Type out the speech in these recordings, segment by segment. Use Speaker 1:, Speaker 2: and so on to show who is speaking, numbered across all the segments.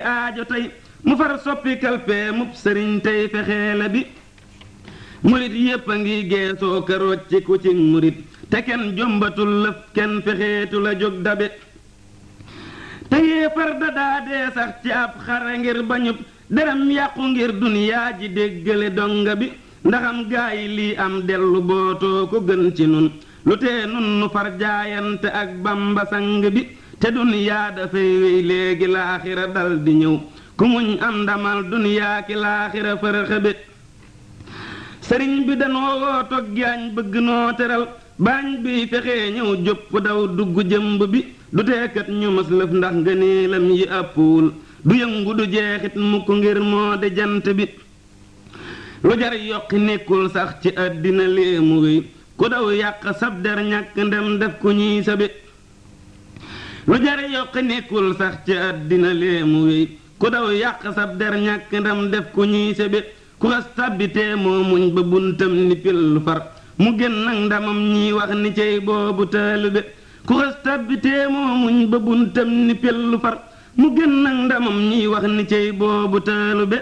Speaker 1: aajo tey mu far soppi kalpee mub sëriñ tey fexee la bi murit yépp a ngi geesoo karoot ci ku ci murit te kenn jombatul lëf kenn fexeetu la jóg dabe te yéefar da daa dee sax ci ab xare ngir bañub deram yàqu ngir duniyaa ji déggale donga bi ndaxam gaa yi lii am dellu bootoo ko gën ci nun lu tee nun nu far jaayante ak bamba sang bi te duniyaa dafay wéy léegi laaxira dal di ñëw ku muñ am ndamal duniyaa ki laaxira fërëxe bi sëriñ bi danoo woo toggi añ bëgg noo teral bañ bi fexee ñëw jópp daw dugg jëmb bi du teekat ñu mas lëf ndax ngëneelam yi àppuwul du yëngu du jeexit mukk ngir moo de jant bi lu jar yokki nekkul sax ci àddina léemu wéy ku daw yàq sab der ñàkk ndem def ku ñuy sabi lu jar yokki nekkul sax ci àddina léemu wéy ku daw yàq sab der ñàkk ndem def ku ñuy sabi ku xas tàbbitee moo muñ ba buntam ni pillu far mu gën nag ndamam ñiy wax ni cey boobu taalibe ku xas tàbbitee moo muñ ba buntam ni pillu far mu gën nag ndamam ñiy wax ni cey boobu taalibe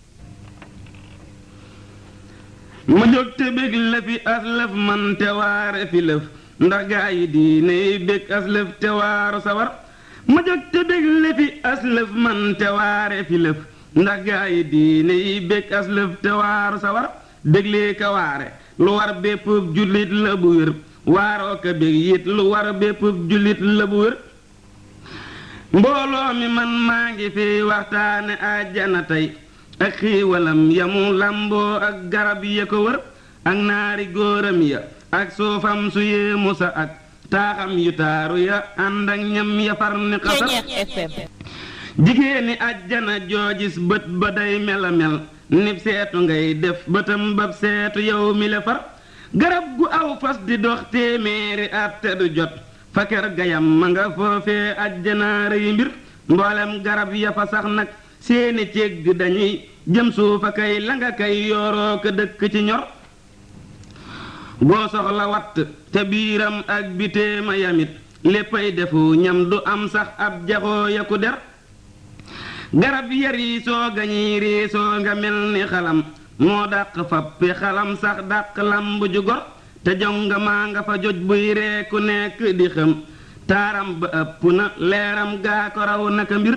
Speaker 1: ma jóg te bég la fi aslëf man te waare fi lëf ndax gaa yi diine yi bég aslëf te waaru sawar ma jóg te bég la fi aslëf man te waare fi lëf ndax gaa yi diine yi bég aslëf te waaru sawar béglee ka waare lu war bépp jullit la bu wér waaroo ka bég yit lu war bépp jullit la bu wér mbooloo mi man maa ngi fi waxtaane àjjana tey ak xiiwalam yamu lamboo ak garab ya ko wër ak naari góoram ya ak suufam su yéemu sa ak taaxam yu taaru ya ànd ak ñam ya far ni xasar jigéeni àjjana joojis bët ba day mela mel nib seetu ngay def bëtam bab seetu yow mi le far garab gu aw fas di dox téeméeri at te du jot fa kër gayam ma nga foofee àjjana rëy mbir mboolem garab ya fa sax nag seeni cégg dañuy jëm suufa kay la nga kay yooroo ko dëkk ci ñor boo soxla watt te biiram ak bitéema yamit léppay defu ñam du am sax ab jaxoo ya ku der garab ya riisoo gañiy riisoo nga mel ni xalam moo dàq fappi xalam sax dàq lamb ju gor te jonga maa nga fa joj buy reeku nekk di xam taaram ba ëpp na leeram gaa ko raw naka mbir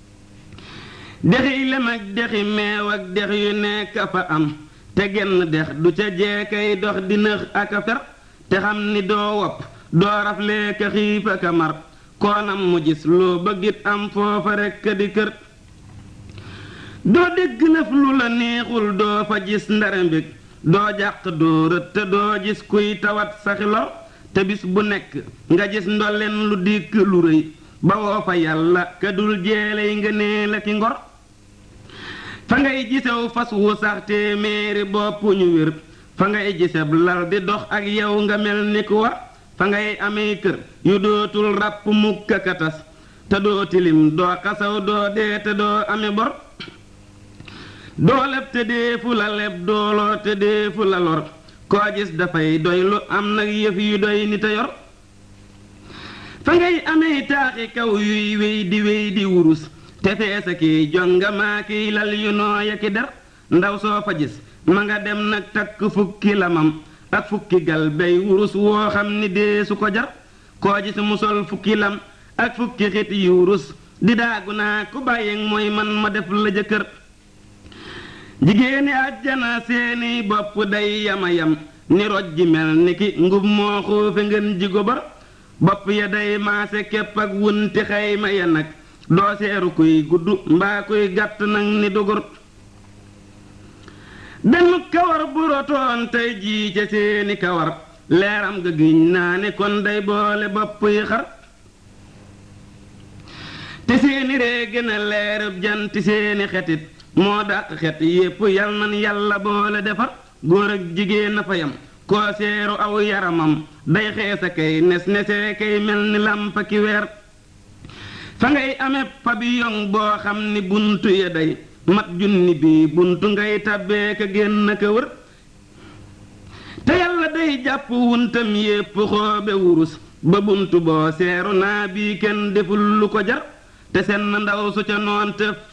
Speaker 1: dexi lem ak dexi meew ak dex yu nekk fa am te genn dex du ca jeekay dox di nëx ak a fer te xam ni doo wopp doo raflee ka xiif ak a mar koonam mu gis loo bëggit am foofa rekk di kër doo dégg lëf lu la neexul doo fa gis ndara mbég doo jàq doo rët te doo gis kuy tawat saxi lor te bis bu nekk nga gis ndolleen lu dikk lu rëy ba woo fa yàlla ka dul jeeley nga nee la ki ngor fa ngay gisew fas wu sax téeméeri bopp ñu wér fa ngay giseb lal di dox ak yow nga mel ni ku war fa ngay amee kër yu dootul ràpp mukk ka tas te doo tilim doo xasaw doo dee te doo ame bor doo leb te deefu la leb dooloo te deefu la lor koo gis dafay doy lu am nag yëf yu doy ni te yor fa ngay amee taaxi kaw yuy wéy di wéy di wurus te feesa kiy jonga maa kiy lal yu nooya ki der ndaw soo fa gis ma nga dem nag takk fukki lamam ak fukki gal bay wurus woo xam ni dee su ko jar koo gis mu sol fukki lam ak fukki xit yu wurus di daagu naa ku bàyyi mooy man ma def la jëkkër jigéeni àjjana seeni bopp day yama yam ni roj ji mel ni ki ngub moo xuufe ngeen ji gobar bopp ya day maase képp ak wunti xayma ya nag doo seeru kuy gudd mbaa kuy gàtt nag ni dugur benn kawar bu rotoon tey jii ca seeni kawar leeram ga giñ naa ni kon day boole bopp yi xar te seeni ree gën a leerub janti seeni xetit moo dàq xet yépp yal nan yàlla boole defar góor ak jigéen na fa yam koo seeru aw yaramam day xeesa kay nes nesee kay mel ni làmpa ki weer fa ngay amee pabiyong boo xam ni buntu ya day mat junni bii buntu ngay tabbee ka génn ka wër te yàlla day jàpp wuntam yépp xoobe wurus ba buntu boo seeru naa bii kenn deful lu ko jar te seen ndaw su ca noon te